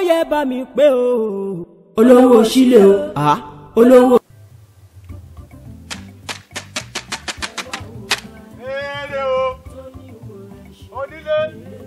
yẹ bá mi pé o olówó sílé o ah olówó. Èrè o, onílé,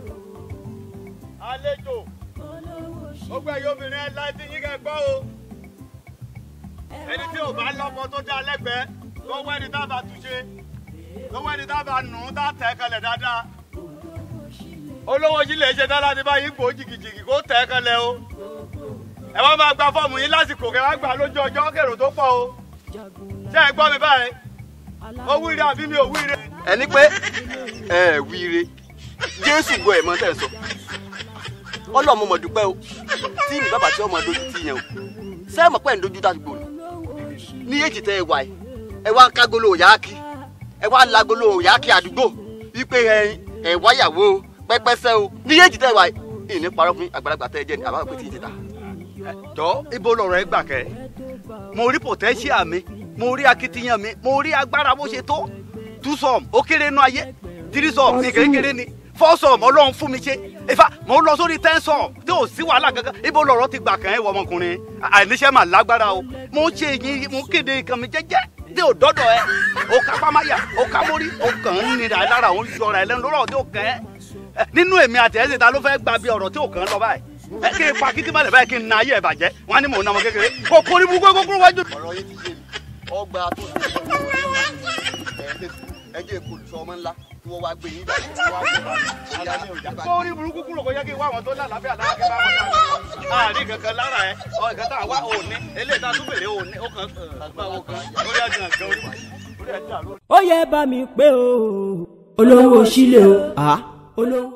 àlejò, gbogbo ẹ̀yọ́ obìnrin ẹ̀ láti yín kẹ́ gbọ́ o. Ẹni tí ò bá lọ́mọ tó dá lẹ́gbẹ̀ẹ́, lọ́wọ́ ẹni tá a bá túnṣe, lọ́wọ́ ẹni tá a bá nù ún tá a tẹ̀ kalẹ̀ dáadáa. Olówó yìí lè ṣe dáadáa ní báyìí gbòó jìgìjìgì kó tẹ̀ kalẹ̀ o. Ẹ wá máa gba fọ́ọ̀mù yín lásìkò kẹ́ wá gbà lójú ọjọ́ kèrò tó pọ̀ o. Ṣé ẹ gbọ́ mi báyìí? Ó wíire àbí mi ò wíire? ẹni pé ẹ wíire jésù gbọ́ ẹ̀ mọ́ tẹ̀ sọ ọlọ́mọ mọ̀ dúpẹ́ o tí mi bàbá tí ọmọ dojú ti yẹn o sẹ́ẹ̀mọ̀ pẹ́ ń dojú tá gbòòrò ní èjì tẹ ẹ wà yìí ẹ wá ń kágolo òyàkí ẹ wá ń lagolo òyàkí àdúgbò wípé ẹ ẹ wáyàwó o pẹ́pẹ́sẹ́ o ní èjì tẹ ẹ wà yìí ìní parọ́ fún àgbàlagbà tẹ ẹ jẹ́ ni àbá pé tí ì ti ta. jọ ibo lọ̀rọ̀ ẹ gbà kẹ mo rí potential mi mo rí akitiyan mi mo rí agbára bó ṣe tó two sum ó kéré nú ayé three sum ní kékeré ni four sum ọlọ́run fún mi ṣe ifá mo lọ sórí ten sum tí ò sí wàhálà kankan ibo lọ̀rọ̀ ti gbà kàn ẹ́ wọ ọmọkùnrin àìníṣẹ́ mà lágbára o mo ń ṣe yín mo ń kéde nǹkan mi jẹ́jẹ́ tí ò dọ́dọ̀ ẹ o ká pámáyà o ká mórí o kàn ń nira ẹ lára òun yọra ẹ lẹ́nu lọ́rọ̀ tí ò kàn ẹ́ ẹ, nínú èmi àti ẹ̀sìn ta ló fẹ́ gba bí ọ̀rọ̀ tí ò kàn ń lọ báyìí ẹ kí n pa kí tí má lè báyìí kí n na ayé ẹ bàjẹ́ wọn á ní mò ń na ọmọ kékeré kò kórìí bú kókó kúrò wájú. ọ̀rọ̀ yìí ti yé mi ọgbà tó ẹ jẹ́ èkó olùsọ ọmọ ńlá tí wọ́n wá gbé yín jáde tí wọ́n wá gbé kórí burúkú kúrò kó yẹ kí n wá àwọn tó lálàáfíà lára kí n bá wọn dáná. àárín kankan lára ẹ ọ ìkan tá a wá òní eléyìí tá a tún bèrè òní ó kàn gbà ó kàn lórí ẹ̀jẹ̀ nǹkan orí orí ẹ̀jẹ̀ àlọ́. ó yẹ bá mi pé o olówó sílé o ah olówó.